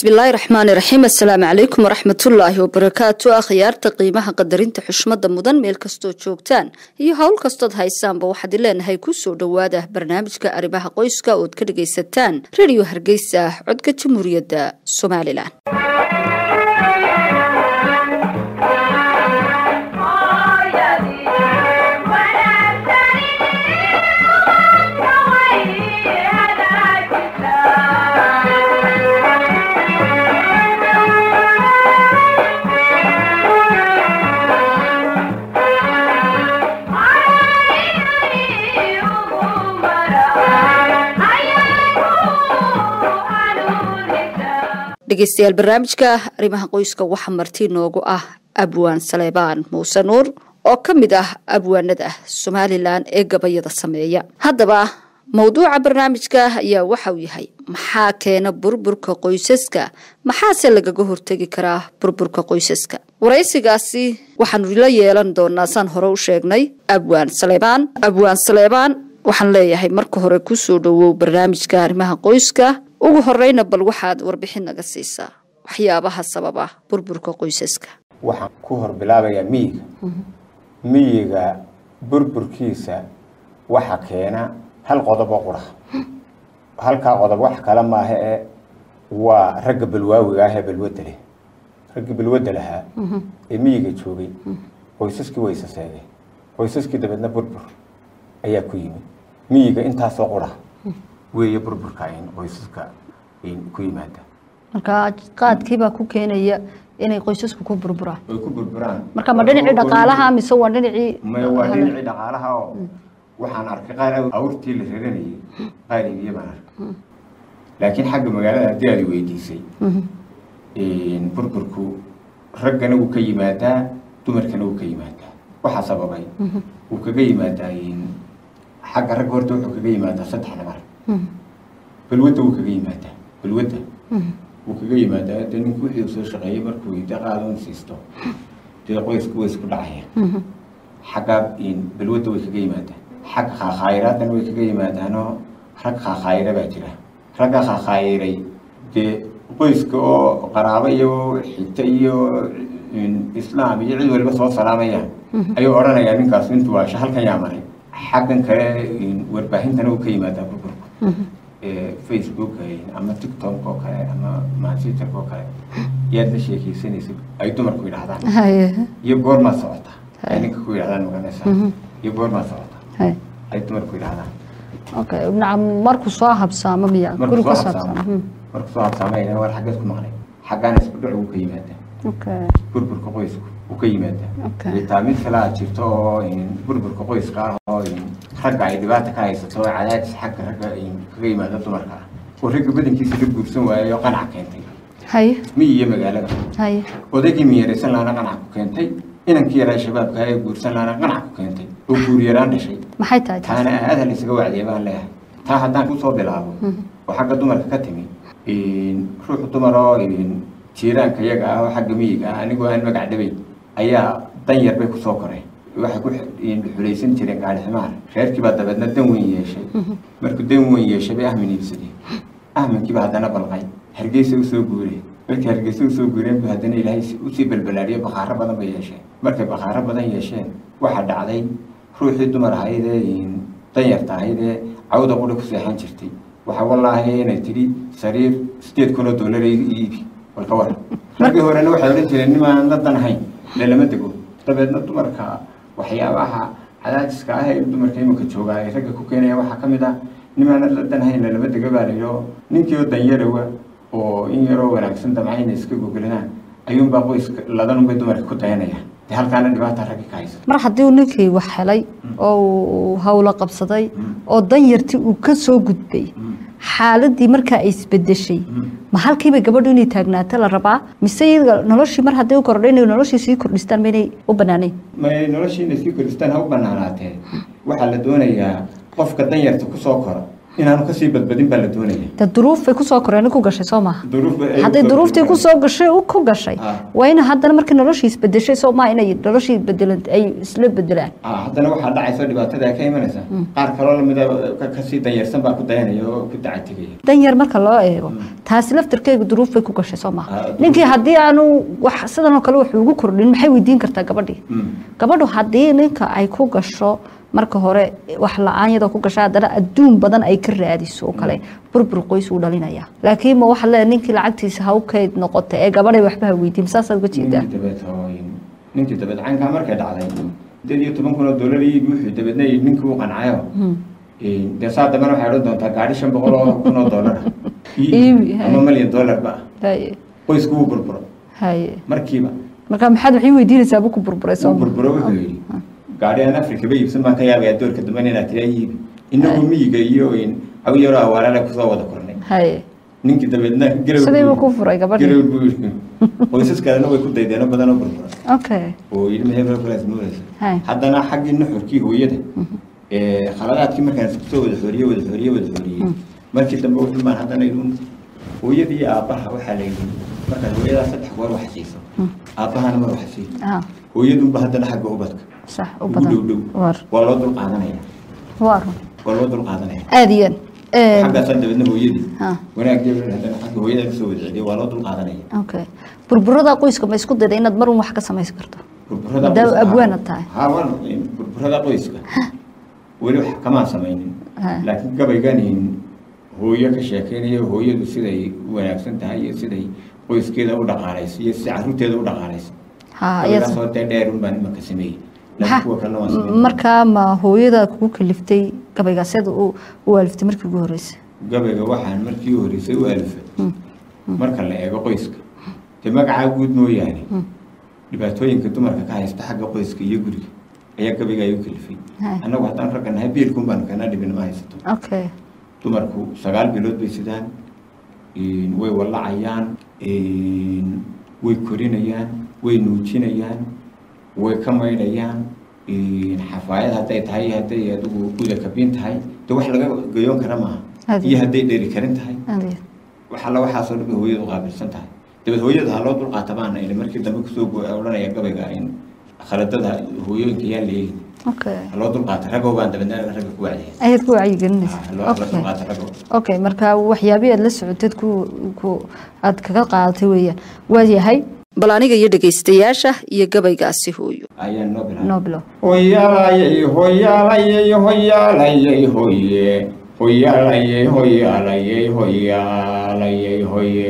bismillaahi raxmaani raxiim assalaamu calaykum waraxmatullaahi wabarakaatu akhyaarta qiimaha qadarinta xushmada mudan meel kastoo joogtaan iyo howl kastood haysaanba waxaad leenahay kusoo dhowaada barnaamijka arrimaha qoyska ood ka dhagaysataan rediyo hargeysa codka jamhuuriyadda somalilan dhegeystayaal barnaamijka arrimaha qoyska waxaa marti noogu ah abwaan saleebaan muuse nuur oo ka mid ah abwaanada somalilan ee gabayada sameeya haddaba mowduuca barnaamijka ayaa waxauu yahay maxaa keena burburka qoysaska maxaase lagaga hortegi karaa burburka qoysaska waraysigaasi waxaanu la yeelan doonaa saan hore u sheegnay abwaan saleebaan abwaan saleebaan waxaan leeyahay marka hore kusoo dhowow barnaamijka arrimaha qoyska ugu horeyna bal waxaad warbixin naga siisaa waxyaabaha sababa burburka qoysaska waxaan ku hor bilaabayaa miyiga miyiga burburkiisa waxa keena hal qodobo qura halkaa qodob wax kale maaha ee waa ragga balwaawiga ah ee balwadda leh raggii balwadda lahaa ee miyiga joogay qoysaskii way isaseegeen qoysaskii dabeedna burbur ayaa ku yimid miyiga intaasoo qura weeye burburka in qoysaska ku yimaada marka qaadkiibaa ku keenaya inay qoysasku ku burburaan way ku burburaan marka ma dhinacii dhaqaalaha mise waa dhinacii maya waa dhinacii dhaqaalaha oo waxaan arkay qaar awrtii la raranayay qaar ibiye baan arkay laakiin xagga magaalada haddii aad weydiisay burburku raggana wuu ka yimaadaa dumarkana wuu ka yimaadaa waxaa sababay wuu kaga yimaadaa xagga ragga horta wuxuu kaga yimaadaa saddex nabar balwadda wuu kaga yimaadaa balwadda wuu kaga yimaadaa de ninku wixii soo shaqeeyey markuu de qaadan siisto dee qoysku way isku dhacaya xagga balwadda way kaga yimaadaa xagga khaakhaayiradana way kaga yimaadaanoo rag khaakhayira baa jira ragga khaakhaayiray dee qoyska oo qaraabo iyo xigta iyo islaam iyo cid waliba soo salaamayaan ayuu odhanayaa ninkaas intuu waasha halkan yaa maray xaggan kale warbaahintana uu ka yimaadaa burburku facebook ama tiktok oo kale ama masiterka oo kale yaad la sheekeysanaysa ay dumarku yidhahdaan iyo goormaa socota ay ninka ku yidhahdaan maganaysaa iyo goormaa socota ay dumarku yidhahdaan okay nacam markuu soo habsaamo miya guri ka saabsaamo markuu soo habsaamay war xaggeed ku maqlay xaggaana isku dhac uu ka yimaadaa okay burburka qoysku uu ka yimaadaa xitaa mid kale aad jirto oo burburka qoyska ah oo ragga ay dhibaata ka haysato oo cadaadis xagga ragga kaga yimaada dumarka ah oo ragga badankiisa la guursan waayay oo qanac keentay haye miyi iyo magaalada haye odaygii miyaraysan laana qanac ku keentay inankii yaraa shabaabka ee guursan laana qanac ku keentay oo guuryaraan dhashay maxay tahay taas taana aada la isaga wacdiya baan leeyahay taa haddaan kusoo bilaabo oo xagga dumarka ka timi ruux dumar oo jiiraanka iyaga ah oo xagga miyiga ah anigoo aan magac dhabayn ayaa dan yar bay kusoo koreen waxay ku xulaysan jireen gaari ximaar reerkii baa dabeedna dan weyn yeeshay markuu dan weyn yeeshay bay ahmin iibsadeen ahminkiiba haddana balqay hargeysa usoo guureen markii hargeysa usoo guureen bu haddana ilaahay usii balbalaadhiyo bakhaaro badan bay yeesheen markay bakhaaro badan yeesheen waxaa dhacday ruuxii dumar ahayd ee danyarta ahayd ee cawda quri ku seexan jirtay waxaa wallaahi inay tidhi sariir sideed kun oo dollar iibi walka war raggii horena waxay odhan jireen nimaan la dan ahayn lalama dego dabeedna dumarka waxyaabaha cadaadiska ah ee dumarka iminka joogaa ay ragga ku keenaya waxaa ka mid ah nimaana la dan ahayn lalama dego baa layidhi oo ninkii oo danyarawa oo in yaroo wanaagsan damca inay iska gogoladaan ayuunbaa qoyska ladanunbay dumarka ku dayanayaan de halkaana dhibaata raggi ka haysa mar haddii uu ninkii wax helay oo uu hawlo qabsaday oo danyartii uu ka soo gudbay xaaladii markaa ay isbedeshay ma halkiiba gabadhu inay taagnaato la rabaa mise iyaga noloshii mar hadday u kordho inay noloshii sii kordhistaan ma inay u banaanayn may noloshii inay sii kordhistaan ha u banaanaatee waxaa la doonayaa qofka danyarta kusoo kora inaanu kasii badbadin baa la doonaya de duruufay kusoo koreen ku gashay soo maaha duruuf ay hadday ku- duruuftii kusoo gashay u ku gashay Ah. waa in haddana markii noloshii isbedeshay soo maaha inay noloshii bedelan ay isla bedelaan Ah, haddana waxaa dhacayso dhibaatada ka imanaysa qaar kaloo lamida ka- kasii danyarsan baa ku dayanaya oo ku dacatigaya danyar marka loo eego taasi laftarkeega duruuf bay ku gashay soo maaha Ah, ninkii haddii aanu wax sidan oo kale wax ugu kordhin maxay weydiin kartaa gabadhii Mm. gabadhu haddii ninka ay ku gasho marka hore wax la-aan yadoo ku gasha haddana adduun badan ay ka raadiso oo kale burbur qoys uu dhalinaya laakiin ma waxa leedahay ninkii lacagtiisa ha u kayd noqota ee gabadhay waxba ha weydiin saasaad uga jeedaa ninkii dabeed hooyin ninkii dabeed caynkaa markay dhacday sideed iyo toban kun oo dollar iibi wuxuu dabeedna yidhi ninkii uu qancayo dee saa dambena waxay odhan doontaa gaadhi shan boqol oo kun oo dollar Iibi, hay. ama malyan dollar ba haye qoysku wuu burburo haye markiiba marka maxaad waxay weydiinaysaa bu ku burburay soo wuu burburo wuxuu yidhi gaadhi aan afrika ba iibsan baan ka yaabaya doorka dambena inaad tiraa iibi inagu miyiga iyo aw yaroo awaarale kusoo wada kornay haye ninkii dabeedna garow sidii buu ku furay garow gabadhii buu yidhi qoysas kalena way ku daydeeno badan oo burbura okay oo yidhi maxay kulaas nuuraysa Hay. haddana xaggii nuxurkii hooyada ee khaladaadkii markaan isku soo wada xooriye wada xooriye wada xooriyey markii dambe wuxuu baan haddana idun hooyadii iyo aabbaha waxaa la yidhi markaad hooyadaa saddex goor wax siiso aabbahana mar wax sii ah hooyadunba haddana xagga ubadka sax u ugu dhow badan dhow war waa loo dul qaadanaya war waa loo dul qaadanaya aad iyo aad xaggaasaa dabeedna hooyadii ha wanaaggeeda haddana xagga hooyadaa kasoo wada celiya waa loo dul qaadanaya okay burburada qoyska ma isku dayda inaad mar un wax ka samaysan karto burburada Haddaa qoyska- abwaana tahay. haa waan burburada qoyska weli wax kamaan samaynin Ha. laakiin gabayganin hooyo ka sheekeynaya hooyadu siday u wanaagsan tahay iyo siday qoyskeeda u dhaqaalayso iyo sida carruurteeda u dhaqaalayso ha gabaygaasoo dee dheer un baan imanka sameeyey laakiin kuwa kalena waan sameeyey markaa ma hooyada kugu kaliftay gabaygaasyada u u aliftay markii ugu horreysay gabayga waxaan markii u horreysay u alifay marka la eego qoyska dee magacaa guud mooyaane dhibaatooyinka dumarka ka haysta xagga qoyska iyo guriga ayaa gabayga ay u kalifay Hay. annagu haddaan ragga nahay biilkun baanu kana dhibin ma haysato okay dumarku sagaal bilood bay sidaan een, way wallacayaan een, way korinayaan way nuujinayaan way ka maydhayaan een, xafaayad hadday tahay hadday adigu guda kabin tahay de wax laga gayoon kara maaha Adi. iyo hadday dheri karin tahay aad iyo wax alla waxaasoo dhan bay hooyadu qaabilsan tahay dabeed hooyada ha loo dulqaata baana ili markii dambe kusoo go- odhanaya gabayga in khaladada hooyooyinka yaan leegin okay ha loo dulqaata ragow baan dabeedna ragga ku wacdiya ayaad ku wacyigelinaysa ha loo ha loo okay dulqaata ragow okay marka waxyaabihii aad la socoteed ku ku aad kaga qaadatay weeyaan waayahay bal aniga iyo dhegaystayaasha iyo gabaygaasi hooyo ayaan noo bilaabay noblo hoyaalayey hoyaalayey hoyaalayey hoye hoyaalayey hoyaalayey hoyaalayey hoye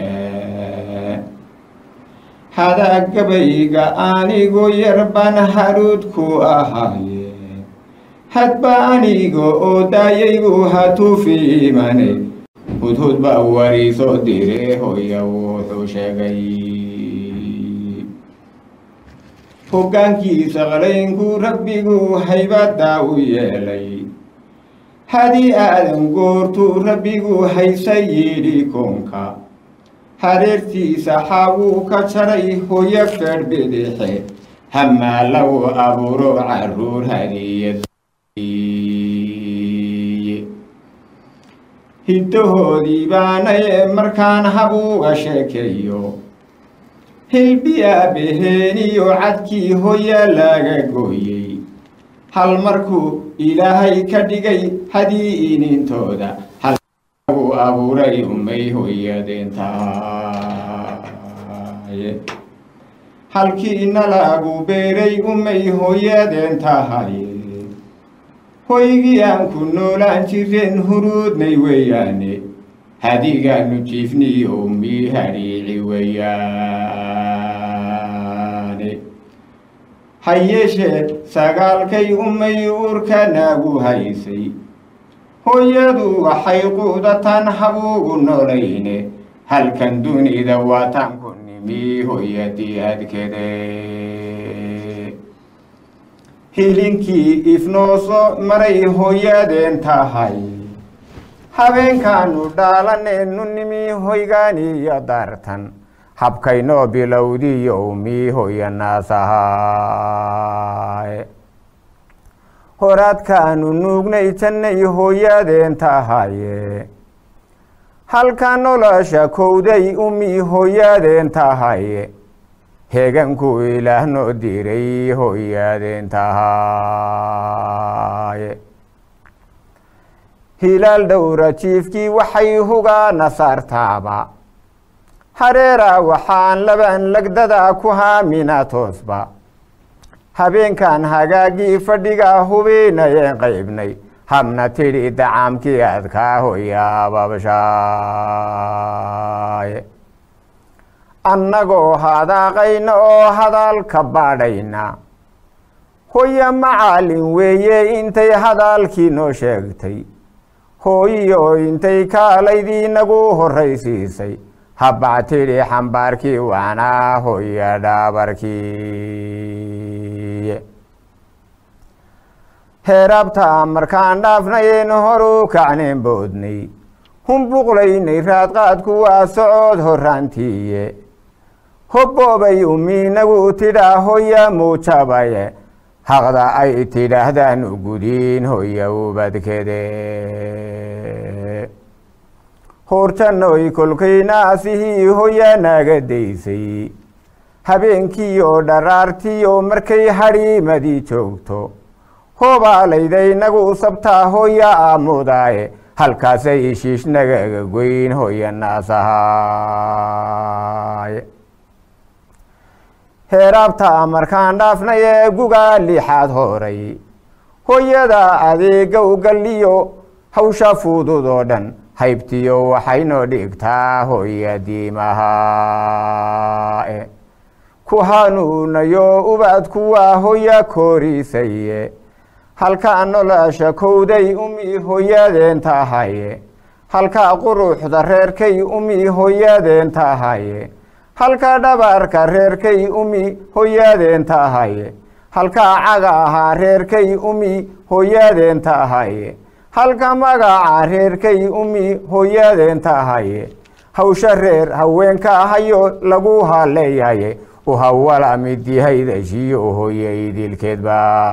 hadaa gabayga anigu yar baan haruudku ahaaye hadba aniga oo daayaygu hatuufi imane hudhud baa wariisoo dire hoya wuxuu sheegay hoggaankiisa qalaynku rabbigu haybaddaa u yeelay hadii aadan goortuu rabbigu haysa yidhi koonka hareertiisa xaabuu ka jaray hoyo fedh bidixe hamaa lagu abuuro caruur hadiyadiiye hiddahoodii baanaye markaan habuuga sheekeeyo hilbiyaa beheeniyo cadkii hoya laga gooyey hal markuu ilaahay ka dhigay hadii inintooda hal lagu abuuray umay hoyadeen tahaye halkiina lagu beeray umay hoyadeen tahaye hoygii aan ku noolaan jireen huruudnay weeyaane hadigaanu jiifniyo umii hadhiici weeyaane ha yeeshee sagaalkay umay uurka naagu haysay hooyadu waxay quudatan habuugu nolayne halkan dunida waataan ku nimi hooyadii adkede hilinkii ifnoo soo maray hooyadeen tahay habeenkaanu dhaalaneenu nimi hoygaaniyo daartan habkaynoo bilowdiyo umii hoyanaasahaay horaadkaanu nuugnay jannay hooyadeen tahaye halka nolosha kowday umii hooyadeen tahaye heeganku ilaah noo diray hooyadeen tahaye hilaal dhowra jiifkii waxay hugaana saartaaba hareera waxaan laban lagdada ku haamina toosba habeenkan hagaagii fadhiga hubinayeen qaybnay habna tidhi dacaamkii adkaa hoyaababshaaye annagoo hadaaqayna oo hadalka baadhayna hoya macaalin weeye intay hadalkii noo sheegtay hooyiyo intay kaalaydii nagu horraysiisay habbac tidhi xambaarkii waanaa hoya dhaabarkii heerabta markaan dhaafnayen horu kacneen boodnay humbuqlaynay raadqaadku waa socod horraantiiye hobboobay umiinagu tidhaa hoya muujabaye haqda ay tidhaahdaan u gudiin hoya ubadkede hoortanoy kolkaynaasihii hoya naga daysay habeenkiiyo dharaartiyo markay hadhiimadii joogto hobaalayday nagu sabtaa hoya aamudaaye halkaasay ishiish nagaga goyn hoya naasahaaye heeraabta markaan dhaafnay ee gugaa lixaad horay hoyada adeega ugalliyo hawsha fudud oo dhan haybtiyo waxaynoo dhigtaa hoya diimahaae ku hanuunayo ubadku waa hoya koorisaye halkaa nolosha kowday umii hooyadeen tahaye halkaa quruxda reerkay umii hooyadeen tahaye halkaa dhabaarka reerkay umii hooyadeen tahaye halkaa caga ahaa reerkay umii hooyadeen tahaye halka magaca reerkay umii hooyadeen tahaye hawsha reer haweenka ahayo lagu haleeyaye uhawala midyahaydashiyo hooye idilkeedba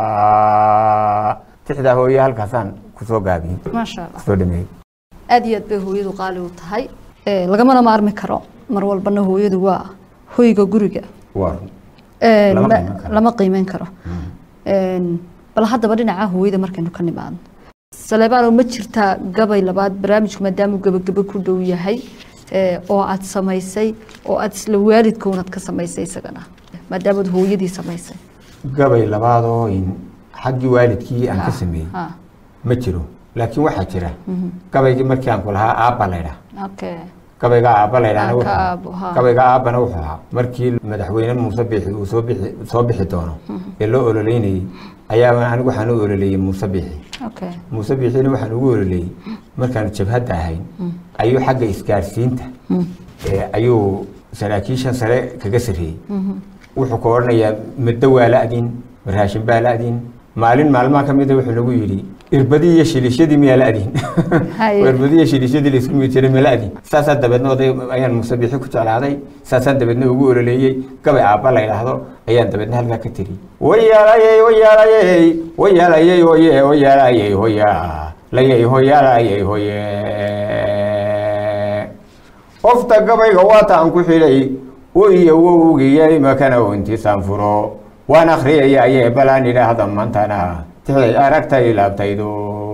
tixdaa hooye halkaasaan kusoo gaabiyey maasha allah kusoo dhameeyey aada iyo aad bay hooyadu qaali u tahay lagamana maarmi karo mar walbana hooyadu waa hoyga guriga waa Een, Lama ma- qiimeyn karo. lama qiimeyn karo Een, bal haddaba dhinaca hooyada markaynu ka nimaadno saleebaano ma jirtaa gabay labaad barnaamijku maadaamuu gebagebe ku dhow yahay ee, oo aad samaysay oo aad isla waalidka unaad ka samaysay isagana maadaamaad hooyadii samaysay gabay labaadoo in xaggii waalidkii aan ka sameeyey Ha, ma jiro laakiin waxaa jira gabaygii markii aan ku lahaa aabba laydhaa okay gabayga aabba laydhaana Ah, wuxuu ka ahaa- aabbo, ha. gabayga aabbana wuxuu ahaa markii madaxweyne muuse biixi uu soo bixi soo bixi doono ee loo ololeynayey ayaa anigu waxaan u ololeeyey muuse biixi okay muuse biixina waxaan ugu ololeeyey markaanu jabhadda ahayn ayuu xagga isgaarsiinta ee, ayuu saraakiishan sare kaga sarreeyey wuxuu ka odhanayaa middo waa la-din raashin baa la-din maalin maalmaha ka mida wuxuu nagu yidhi irbadii iyo shiliishyadii miyaa la-din Haye. irbadii iyo shiliishyadii laisku mid jiray ma la-din saasaa dabeedna oday ayaan muuse biixi ku jeclaaday saasaan dabeedna ugu ololeeyey gabay aabba la yidhaahdo ayaan dabeedna halkaa ka tiri wayaalayey wayaalayey wayaalayey hoye wayaalayey hoya layey hoyaalayey hoye qofta gabayga waataan ku xidhay iyo wowgiyey makana intiisaan furo waan akhriyaya ayee balaan idhaahda mantana tixday aragtay laabtaydo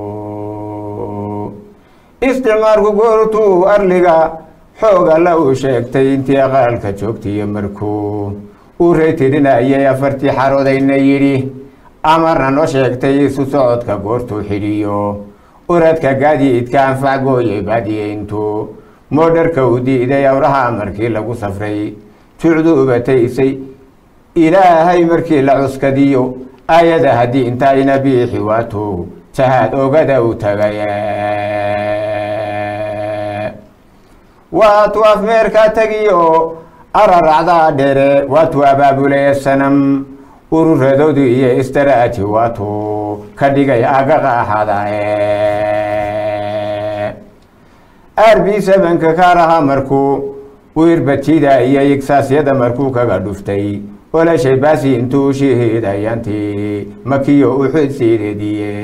isticmaalku goortuu arliga xooga la uu sheegtay intii aqaalka joogtiyo markuu uu reetirinayay afartii xaroodayna yidhi amarna noo sheegtay isu socodka goortuu xidhiyo uradka gaadiidka anfac gooyay baadiyeyntu moodharka uu diiday awraha markii lagu safray jucdu ubataysay ilaahay markii la cuskadiyo aayada haddii intayna biixi waato jahaad ogada u tagay waatu afmeerka tagiyo araracdaa dhere waatu abaabulaya sanam ururadoodu iyo istaraaji waatu ka dhigay agaqa axadae arbi sabanka kaaraha markuu u irbajida iyo igsaasyada markuu kaga dhuftay olashay baasi intuu shihiidayantii makiyo uxud siideediye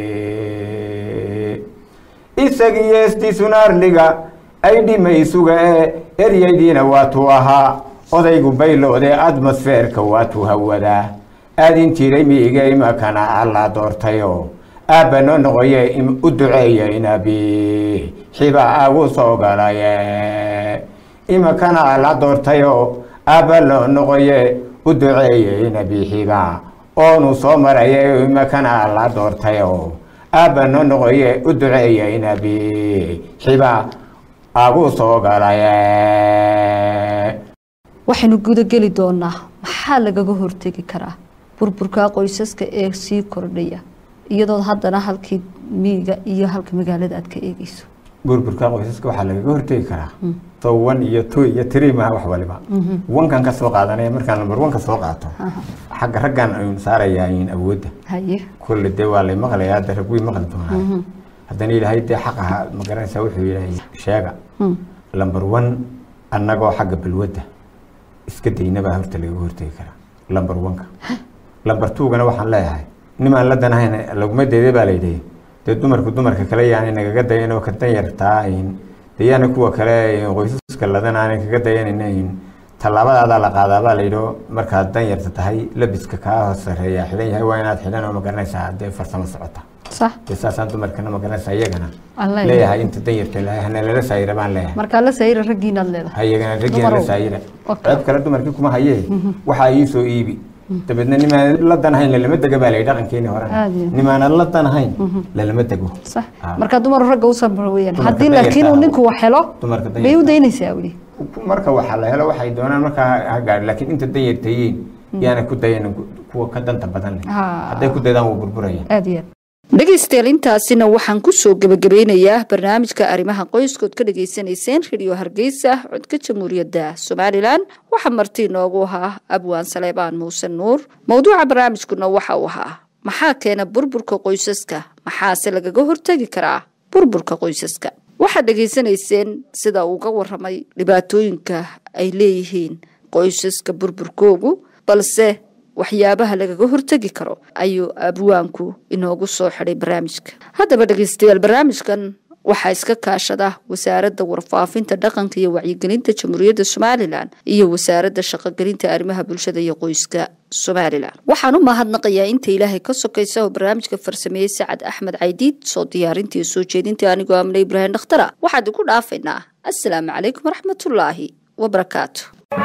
isagiyo istisunaarliga ay dhimaysuga ee eryaydiina waatuu ahaa odaygu bayloode atmosfeerka waatuu hawadaa aadin jiray miiga imakana alla doortayo aabba noo noqoye u duceeya inabi xiba agu soo galaye imakana alla doortayo aabba noo noqoye u duceeye inabi xiba oonu soo maraye imakana alla doortayo aabba noo noqoye u duceeya inabi xiba agu soo galaye waxaynu gudageli doonaa maxaa lagaga hortegi karaa burburka qoysaska ee sii kordhaya iyadoo haddana halkii miyiga iyo halka magaalada aad ka eegeyso burburka qoysaska waxaa lagaga hortegi karaa so one iyo two iyo three maha wax waliba wankan ka soo qaadanaya markaan number one ka soo qaato xagga raggan aynu saarayaa in awoodda haye kulle dee waa lay maqlayaa hadda rag way maqli doonaa haddana ilaahay dee xaqaha ma garanaysaa wuxuu yidhahay sheega number one annagoo xagga balwadda iska daynabaa horta lagaga hortegi karaa number one-ka number two-gana waxaan leeyahay nimaan la danahayn laguma deede baa layidhi dee dumarku dumarka kale yaani nagaga dayan oo ka danyartaa dee yaana kuwa kale qoysaska ladan aanay kaga dayanin tallaabadaadaa la qaadaa baa layidhi markaad danyarta tahay labiska kaa hoos sareeya xidhan yahay waa inaad xidhan oo ma garanaysaa dee farsamo socota sax dee saasaan dumarkana ma garanaysaa iyagana Aan leeyahay. leeyahay inta danyarta lahay hana lala saayira baan leeyahay markaa la sayra raggiinaad leedahay hayagana raggiina la Dumarow. saayira Okay. ceeb kale dumarkii kuma hayee waxaa ii soo iibi dabeedna nimaan la danahayn lalama dega baa la yidhi dhaqankeeni hore Aad iyo. nimaanad la danahayn lalama dego sax Ah. markaa dumar ragga u samra weeyaan Dumarka haddii danyarta laakiin uu ah. ninku wax helo dumarka bay u danyarta daynaysaa weli marka waxaa la helo waxay doonaan markaa ha gaadhi laakiin inta danyartayiin yaana ku dayan kuwa ka danta badan leh Ah. hadday ku daydaan wuu burburaya aada iyo aad dhegaystayaal intaasina waxaan kusoo gebagabeynayaa barnaamijka arrimaha qoyskood ka dhagaysanayseen radio hargeysa codka jamhuuriyadda somalilan waxaa marti inoogu ahaa abwaan saleebaan muuse nuur mowduuca barnaamijkuna waxa uu ahaa maxaa keena burburka qoysaska maxaase lagaga hortegi karaa burburka qoysaska waxaad dhegaysanayseen sida uu uga waramay dhibaatooyinka ay leeyihiin qoysaska burburkoogu balse waxyaabaha lagaga hortegi karo ayuu abwaanku inoogu soo xidhay barnaamijka haddaba dhegeystayaal barnaamijkan waxaa iska kaashada wasaaradda warfaafinta dhaqanka iyo wacyigelinta jamhuuriyadda somalilan iyo wasaaradda shaqogelinta arrimaha bulshada iyo qoyska somalilan waxaan u mahadnaqayaa inta ilaahay ka sokaysa oo barnaamijka farsameeyey sacad axmed caydiid soo diyaarintii soo jeedintii anigoo amne ibraahim dhakhtara waxaad igu dhaafaynaa assalaamu calaykum waraxmatullaahi wabarakaatu